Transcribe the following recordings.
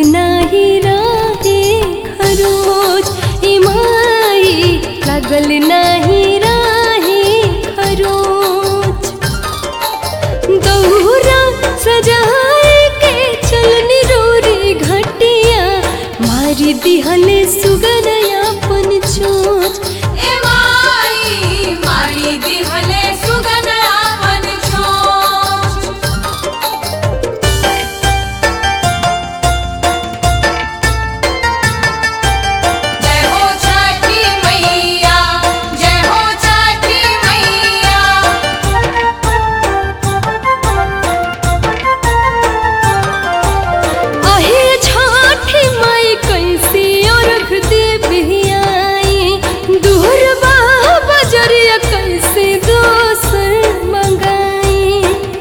नाही राहे खरोच ए माई लागल नाही राहे खरोच दौरा सजाए के चलनी रोरी घटिया मारी दिहले सुगनया पन चोच ए माई मारी दिहले सुगंधा मन छोच जय हो छठी मैया जय हो छठी मैया आहे छाठी माई कैसी अर्घ देवी आई दूर बा बजरिया कैसे दोसर मंगाई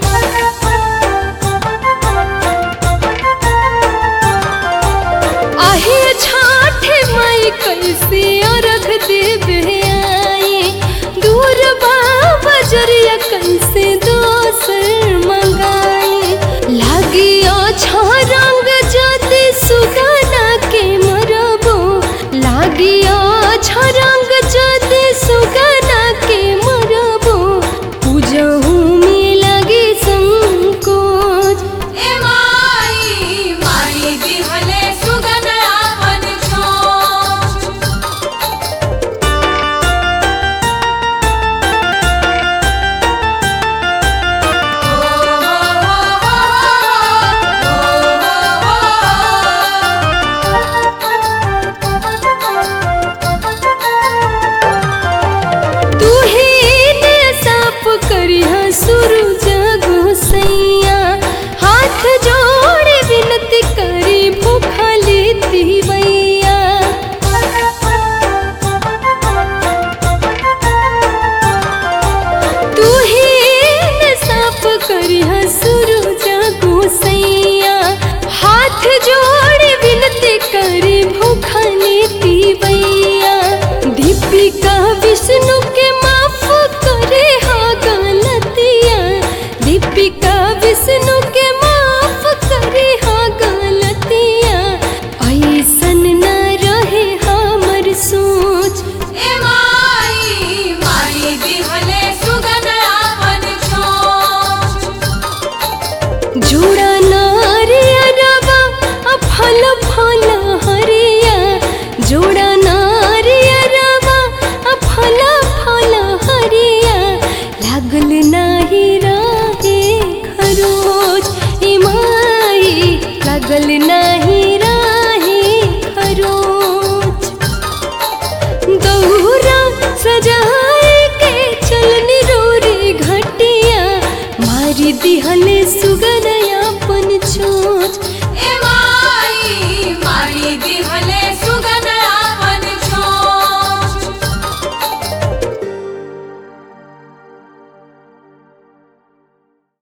आहे छाठी माई कैसी अर्घ देवी आई दूर बा बजरिया कैसे दोसर मंगाई लागियो छ रंग जति सुगना के मरबो लागियो छ रंग जति सुगना के मरबो पूजहु में लगी संकोच ए माई मारी दिहले सुगंधा मन छोच तू ही ने साफ करिया सूरज गोसैया हाथ जोड़ विनती करी भूखली तिवैया तू ही ने साफ करिया सूरज गोसैया हाथ जोड़ विनती करी भूखली तिवैया दीपिका विष्णु के माफ करे हा गलतिया दीपिका विष्णु के माफ करे हा गलतिया ऐसन न रहे हमर सोच ए माई मारी दिहले सुगंधा मन छोच जोड़ा नारिया रवा आ फल फल हरिया जोड़ा नारिया रवा आ फल फल हरिया लागल नाही राहे खरोच ए माई लागल नाही राहे खरोच दौरा सजाए के चलनी रोरी घटिया मारी दिहले सुगनया पन चोच